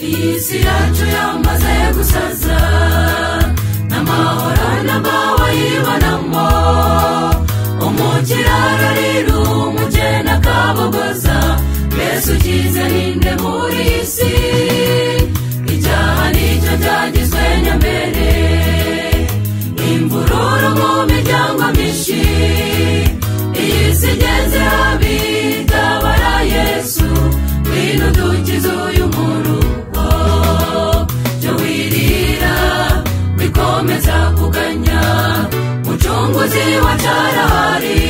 iyi si yacu yamaze gusaza n'amahoro n'abawayibonamo umukiraro rero umugeni akabogoza mbese ukize ninde muri iyi si icyaha nicyo cyagizwe nyambere imvururu mu miryango myinshi iyi si igeze habi itabara yesu ngwino dukize uyu murugo byo wirira bikomeza kuganya mucunguzi wa cyarahari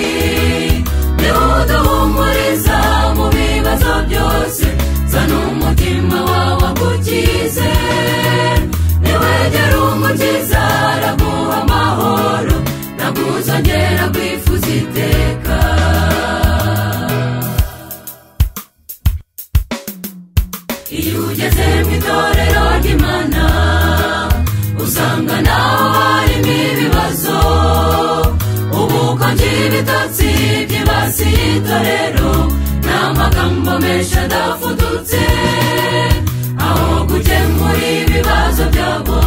niwe uduhumuriza mu bibazo byose zana umutima wawe agukize niwegera umukiza araguha amahoro naguzongera kwifuza iteka iyo ugeze mu itorero ry'imana usanga naho harimo ibibazo ubu uko ngira ibitotsi byibasiye itorero ni amagambo menshi adafudutse aho gukemura ibibazo byabo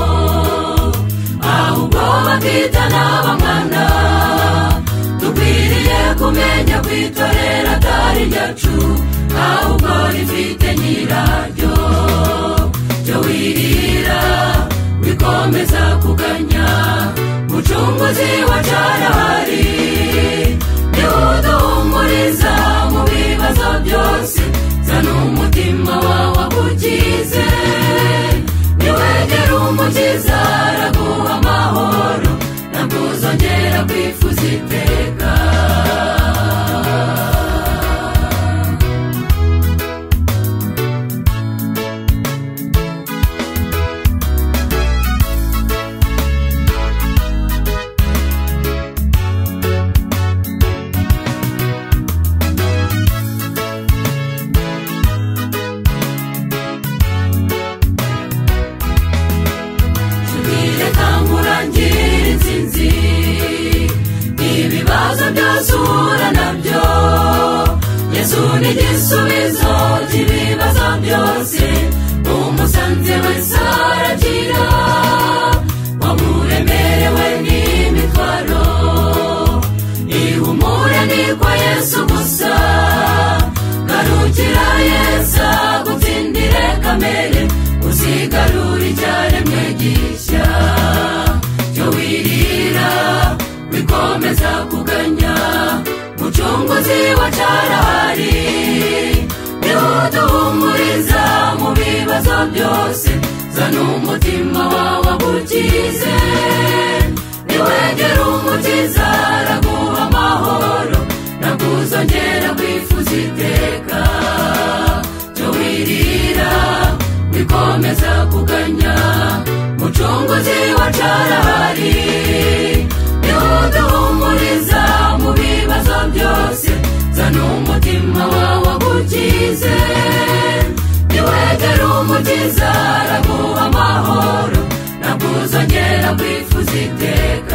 ahubwo bakita n'abamwana dukwiriye kumenya kwitorera atari ryacu ahubwo rifite nyiraryo byo wirira bikomeza kuganya mucunguzi wa cyarahari niwe uduhumuriza mu bibazo byose zana umutima wawe agukize niwegera umukiza araguha amahoro ntabwo uzongera kwifuza iteka tubwire kandi urangirire insinzi ibibazo byose uhura nabyo yesu ni igisubizo cy'ibibazo byose umusanze wese aragira wamuremerewe n'imitwaro ihumure ni kwa yesu gusa garukira yesu agutsindire kamere uzigarura icyaremwe gishya cyo wirira bikomeza kuganya mucunguzi wa cyarahari niwe uduhumuriza mu bibazo byose zana umutima wawe agukize niwegera umukiza araguha amahoro naguzongera kwifuza iteka cyo wirira bikomeza kuganya mucunguzi wa cyarahari niwe uduhumuriza mu bibazo byose zana umutima wawe agukize niwegera umukiza araguha amahoro naguzongera kwifuza iteka